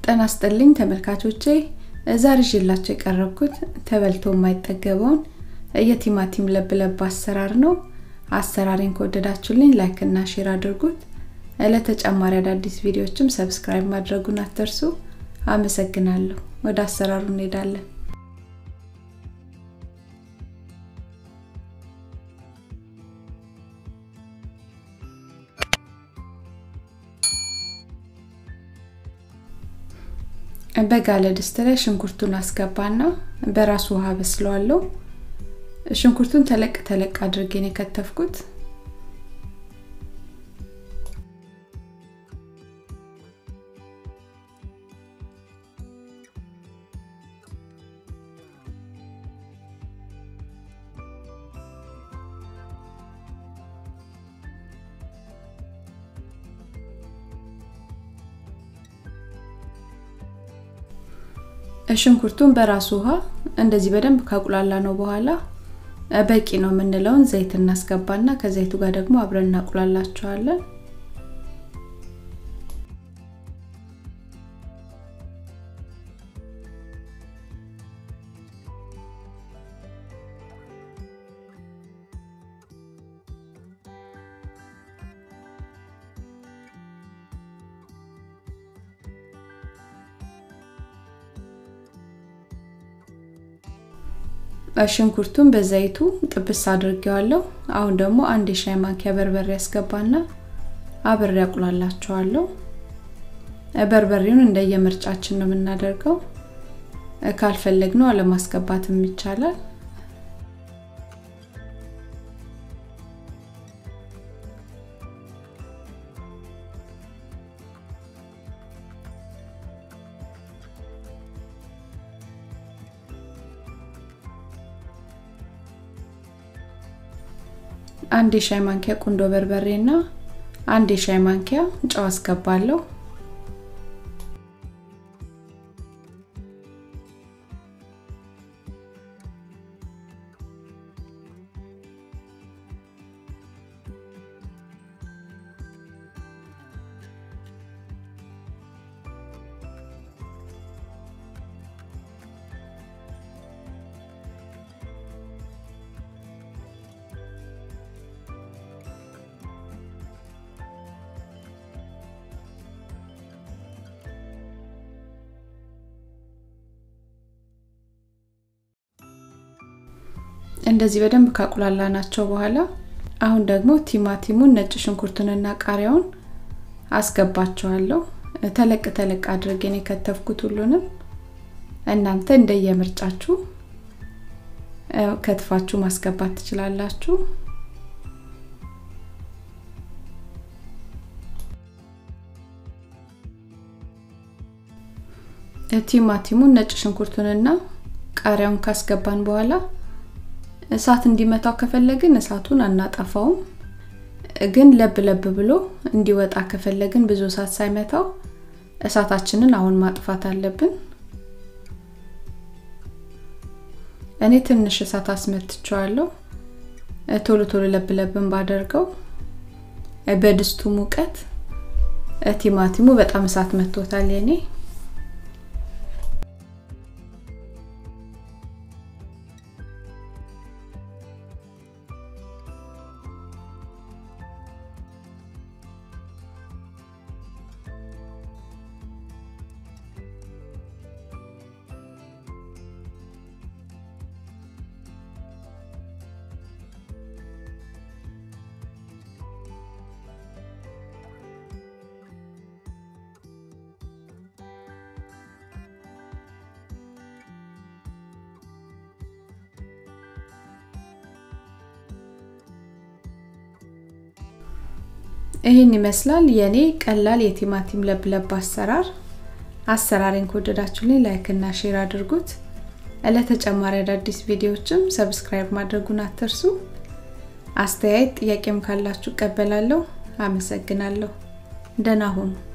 ጤና ይስጥልኝ ተመልካቾቼ ዛሬ ይዤላችሁ የቀረብኩት ተበልቶ የማይጠገበውን የቲማቲም ለብለብ አሰራር ነው። አሰራሬን ከወደዳችሁልኝ ላይክ እና ሼር አድርጉት። ለተጨማሪ አዳዲስ ቪዲዮዎችም ሰብስክራይብ ማድረጉን አትርሱ። አመሰግናለሁ። ወደ አሰራሩ እንሄዳለን። በጋለ ድስት ላይ ሽንኩርቱን አስገባና በራሱ ውሃ በስለዋለሁ። ሽንኩርቱን ተለቅ ተለቅ አድርጌ ነው የከተፍኩት። ሽንኩርቱን በራሱ ውሃ እንደዚህ በደንብ ካቁላላ ነው በኋላ በቂ ነው የምንለውን ዘይት እናስገባና ከዘይቱ ጋር ደግሞ አብረን እናቁላላቸዋለን። ሽንኩርቱን በዘይቱ ጥብስ አድርጌዋለሁ። አሁን ደግሞ አንድ የሻይ ማንኪያ በርበሬ ያስገባና አብሬ አቁላላቸዋለሁ። በርበሬውን እንደየምርጫችን ነው የምናደርገው። ካልፈለግነው አለማስገባትም ይቻላል። አንድ የሻይ ማንኪያ ቁንዶ በርበሬ እና አንድ የሻይ ማንኪያ ጨው አስገባለሁ። እንደዚህ በደንብ ካቁላላ ናቸው በኋላ አሁን ደግሞ ቲማቲሙን ነጭ ሽንኩርቱንና ቃሪያውን አስገባቸዋለሁ። ተለቅ ተለቅ አድርጌ ነው የከተፍኩት ሁሉንም። እናንተ እንደየምርጫችሁ ከትፋችሁ ማስገባት ትችላላችሁ። ቲማቲሙን ነጭ ሽንኩርቱንና ቃሪያውን ካስገባን በኋላ እሳት እንዲመታው ከፈለግን እሳቱን አናጠፋውም። ግን ለብ ለብ ብሎ እንዲወጣ ከፈለግን ብዙ እሳት ሳይመታው እሳታችንን አሁን ማጥፋት አለብን። እኔ ትንሽ እሳት አስመትቸዋለሁ። ቶሎ ቶሎ ለብ ለብን ባደርገው በድስቱ ሙቀት ቲማቲሙ በጣም እሳት መቶታል የኔ ይህን ይመስላል የኔ ቀላል የቲማቲም ለብለብ አሰራር። አሰራሬን ከወደዳችሁልኝ ላይክ እና ሼር አድርጉት። ለተጨማሪ አዳዲስ ቪዲዮዎችም ሰብስክራይብ ማድረጉን አትርሱ። አስተያየት ጥያቄም ካላችሁ እቀበላለሁ። አመሰግናለሁ። ደህና ሁኑ።